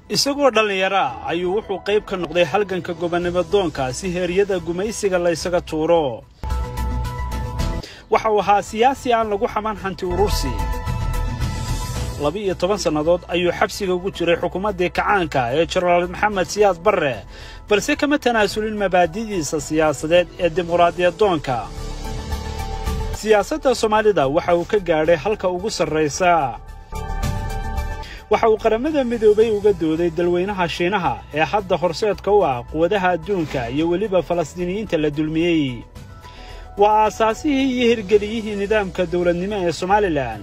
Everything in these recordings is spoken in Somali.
isagoo dhallinyaro ah ayuu wuxuu qayb ka noqday halganka gobonnimo doonka si heeryada gumaysiga laysaga tuuro waxa uu ahaa siyaasi aan lagu xaman hanti urursi laba-iyo toban sannadood ayuu xabsiga ugu jiray xukuumaddii kacaanka ee jenaraal maxamed siyaad barre balse kama tanaasulin mabaadi'diisa siyaasadeed ee dimuqraadiyadoonka siyaasadda soomaalida waxa uu ka gaadhay halka ugu sarraysa waxa uu qaramada midoobay uga dooday dalweynaha shiinaha ee hadda horseedka u ah quwadaha adduunka iyo weliba falastiiniyiinta la dulmiyey waa aasaasihii iyo hirgeliyihii nidaamka dawladnimo ee somalilan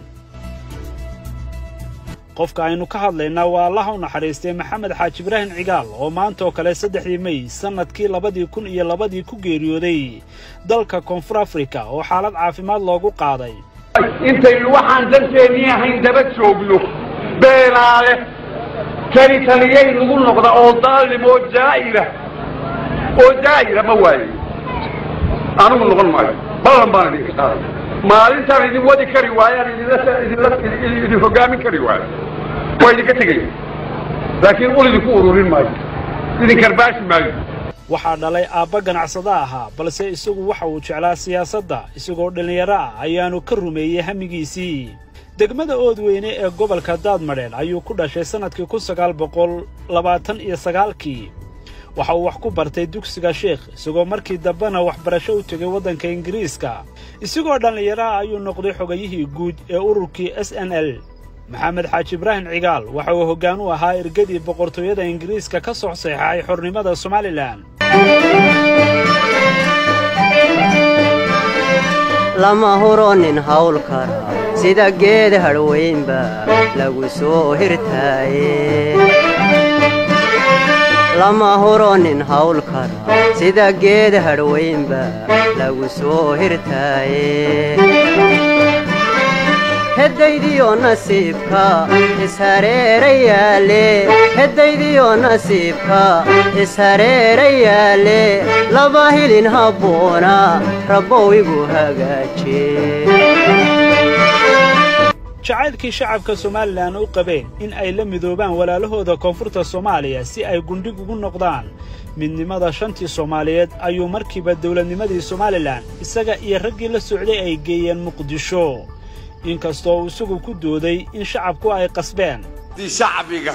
qofka aynu ka hadlaynaa waa allaha u naxariistay maxamed xaaji ibraahim cigaal oo maantaoo kale saddexdii mey sannadkii labadii kun iyo labadii ku geeriyooday dalka koonfur afrika oo xaalad caafimaad loogu qaaday intaynu waxaan danteennii ahayn daba joogno beenaale kani taliyay nagu noqda oo daalim oo jaa'ira oo jaa'ira ma waaye anigu noqon maayo ballan baan idinka qaaday maalintaan idin wadi kari waayaan idin hogaamin kari waayo waa idinka tegaya laakiin ul idinku ururin maayo idin karbaashi maayo waxaa dhalay aabba ganacsada ahaa balse isagu waxa uu jeclaa siyaasadda isagoo dhallinyaro ah ayaanu ka rumeeyey hamigiisii degmada oodweyne ee gobolka daadmadheen ayuu ku dhashay sannadkii kun sagaal boqol labaatan iyo sagaalkii waxa uu wax ku bartay dugsiga sheikh isagoo markii dambena waxbarasho u tegay waddanka ingiriiska isagoo dhallinyaraha ayuu noqday xogayihii guud ee ururkii s n l maxamed xaaji ibraahim cigaal waxa uu hoggaan u ahaa ergadii boqortooyada ingiriiska ka soo saxeexay xornimada somalilan lama huronin hawl kara sida geed hadhweynba lagu soo hirtaaye lama huronin hawl kara sida geed hadhweynba lagu soo hirtaaye heddaydiyo nasiibka ishareerayaale heddaydiyo nasiibka ishareerayaale laba hilin habboona rabbow igu hagaaje jacaylkii shacabka somalilan u qabeen in ay la midoobaan walaalahooda koonfurta soomaaliya si ay gundhig ugu noqdaan midnimada shantii soomaaliyeed ayuu markiiba dawladnimadii somalilan isaga iyo raggii la socday ay geeyeen muqdisho inkastoo uu isagu ku dooday in shacabku ay qasbeen di shacbiga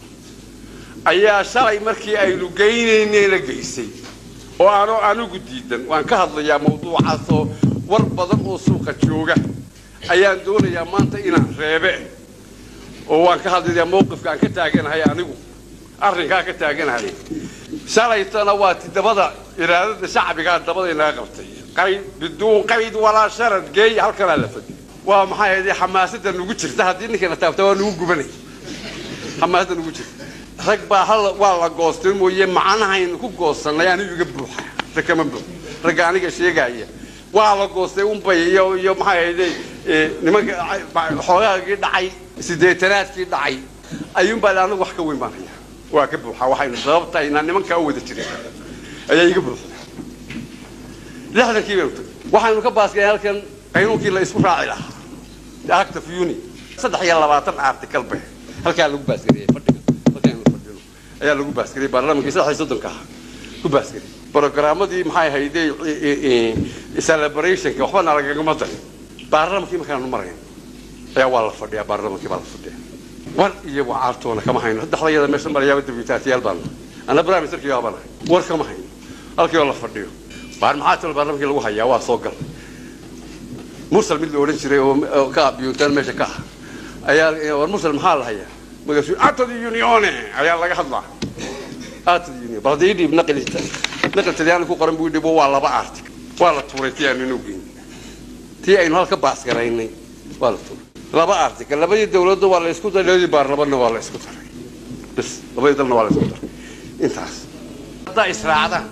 ayaa shalay markii aynu geynaynayna geysay oo aanoo anigu diidan waan ka hadlayaa mawduucaasoo war badan oo suuqa jooga ayaan doonayaa maanta inaan reebe oo waan ka hadlayaa mawqifka aan ka taaganahay anigu arrinkaa ka taaganahay shalaytana waa ti dabada iraadada shacbigaa dabada inaga qabtay qayd biduun qayd walaa sharad geey halkanaa la fadhiy waa maxay ahayd xamaasada nugu jirta haddii ninkana taabta waa nugu gubanay xamaasada nugu jirta rag baa hal waa la goostay mooye macnahaynu ku goosannay anigu iga buuxa rag kama buux ragga aniga sheegaya waa la goostay unbay iyo iyo maxay ahayde nimanka xoogaagii dhacay sideetanaadkii dhacay ayuunbaa anigu wax ka weyn baan hayaa waa ka buuxa waxaynu sababtahay inaan nimankaa u wada jirin ayaa iga buuxa lixdankii baynu tagay waxaynu ka baaskeen halkan qaynuunkii la isku raaci lahaa acta funi saddex iyo labaatan article be halkaa lagu baasgariyey fadhiga halkaanu fadhino ayaa lagu baasgariyey baarlamankii saddex iyo soddonka ahaa ku baasgariyey programmadii maxay ahayde celebrationka waxbana lagagama darin baarlamankii markaanu marayn ayaa waa la fadhiyaa baarlamankii baa la fadhiya war iyo wacaartoona kama hayno saddexdayada meesha marayaaba dibitaatiyaal baan ana prime ministerkii yaabanahay war kama hayno halkii oo la fadhiyo baar maxaa talo baarlamankii lagu hayaa waa soo gal mursal mid la odhan jiray oo ka abiyuutaan meesha ka ah ayaa war mursal maxaa la hayaa magaasuu atadi unione ayaa laga hadlaa atadi union bal haddii dhiib naqlinta naqli talyaani ku qoran buu dhibo waa laba artig waa la tuuray tii aanu inuu geyn tii aynu halka baasgaraynay waa la tuuray laba article labadii dawladda waa la isku daray labadii baarlamanna waa la isku daray bas labadii dalna waa la isku daray intaas haddaa israacdaan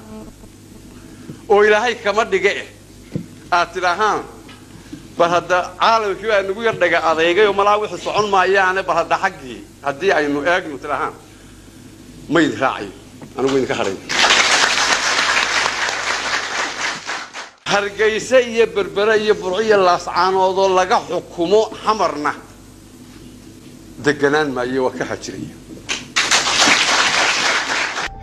oo ilaahay kama dhiga eh aad tidhahaan bal hadda caalamkii baa nagu yar dhaga adeegay oo malaa wixii socon maayaane bal hadda xaggii haddii aynu eegno tidhahaan ma idin raacayo anigu idinka hadhayn hargayse iyo berbere iyo burco iyo laascaanoodoo laga xukumo xamarna deganaan maayo waa ka xajiraya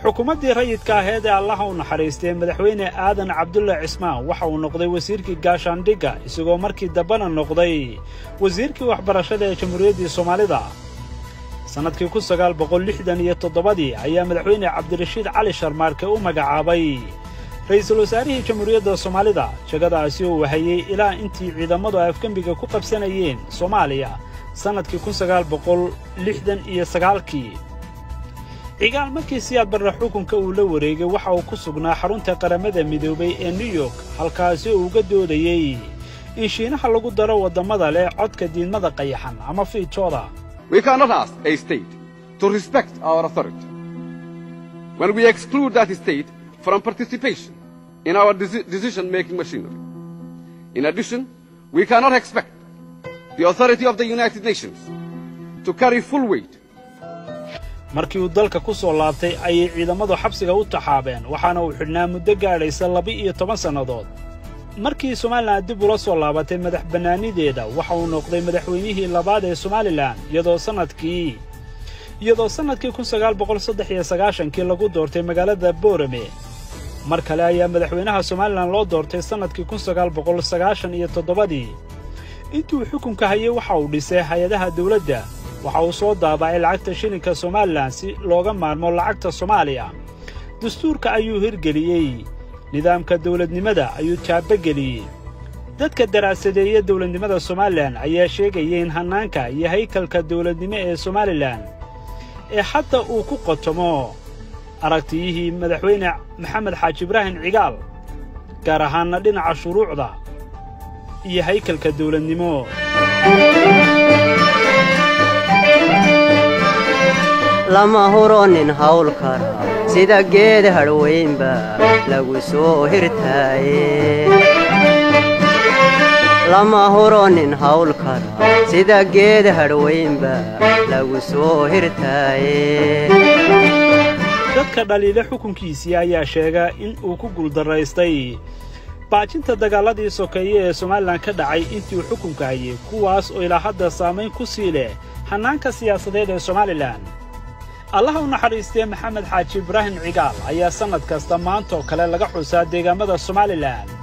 xukuumaddii rayidka aheed ee allaha u naxariistay madaxweyne aadan cabdulla cismaan waxa uu noqday wasiirkii gaashaandhigga isagoo markii dambena noqday wasiirkii waxbarashada ee jamhuuriyaddii soomaalida sannadkii kun sagaal boqol lixdan iyo toddobadii ayaa madaxweyne cabdirashiid cali sharmaarke u magacaabay ra'iisul wasaarihii jamhuuriyadda soomaalida jegadaasi oo wahayey ilaa intii ciidamadu afgembiga ku qabsanayeen soomaaliya sannadkii kun sagaal boqol lixdan iyo sagaalkii cigaal markii siyaad barre xukunka uu la wareegay waxa uu ku sugnaa xarunta qaramada midoobay ee new york halkaasi uu uga doodayey in shiinaha lagu daro waddammada leh codka diidmada qayaxan ama fiidtooda We cannot ask a state to respect our authority when we exclude that state from participation in our deci- decision-making machinery. In addition, we cannot expect the authority of the United Nations to carry full weight markii uu dalka ku soo laabtay ayay ciidamadu xabsiga u taxaabeen waxaana uu xidhnaa muddo gaadhaysa laba-iyo toban sannadood markii somalilan dib ula soo laabatay madax bannaanideeda waxa uu noqday madaxweynihii labaad ee somalilan iyadoo sannadkii iyadoo sannadkii kun sagaal boqol saddex iyo sagaashankii lagu doortay magaalada boorame mar kale ayaa madaxweynaha somalilan loo doortay sannadkii kun sagaal boqol sagaashan iyo toddobadii intuu xukunka hayay waxa uu dhisay hay-adaha dawladda waxa uu soo daabacay lacagta shilinka somalilan si looga maarmo lacagta soomaaliya dastuurka ayuu hirgeliyey nidaamka dawladnimada ayuu taabageliyey dadka daraasadeeya dawladnimada somalilan ayaa sheegaya in hannaanka iyo haykalka dawladnimo ee somalilan ee hadda uu ku qotomo aragtiyihii madaxweyne maxamed xaaji ibraahim cigaal gaar ahaanna dhinaca shuruucda iyo haykalka dawladnimo lama huro nin hawl kara sida geed hadhweynba lagu soo hirtaaye lama huro nin hawl kara sida geed hadhweynba lagu soo hirtaaye dadka dhaliile xukunkiisii ayaa sheega in uu ku guuldaraystay baajinta dagaalladii sokeeye ee somalilan ka dhacay intii uu xukunka hayay kuwaas oo ilaa hadda saamayn ku sii leh hannaanka siyaasadeed ee somalilan allaha u naxariistee maxamed xaaji ibraahim cigaal ayaa sannad kasta maantoo kale laga xusaa deegaamada somalilan